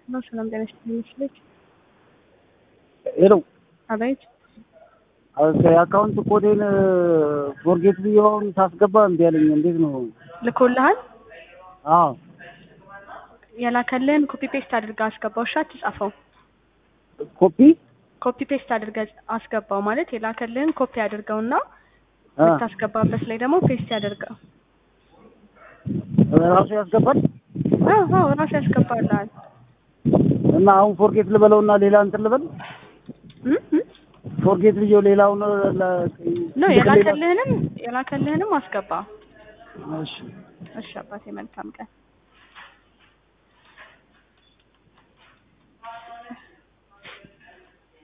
ነው። ሰላም ጤና ይስጥልኝ። ሄሎ አቤት። የአካውንት ኮዴን ፎርጌት ብዬውን ሳስገባ እምቢ አለኝ። እንዴት ነው? ልኮልሃል? አዎ የላከልህን ኮፒ ፔስት አድርገህ አስገባው። እሺ አትጻፈው። ኮፒ ኮፒ ፔስት አድርገህ አስገባው ማለት የላከልህን ኮፒ አድርገውና አ የምታስገባበት ላይ ደግሞ ፔስት ያደርገው። ራሱ ያስገባል አዎ አዎ ራሱ ያስገባልሃል። እና አሁን ፎርጌት ልበለውና ሌላ እንትን ልበል እም እም ፎርጌት ብዬው ሌላውን ለ- ነው ልክ ሌላ- የላከልህንም የላከልህንም አስገባ። እሺ እሺ አባቴ መልካም ቀን።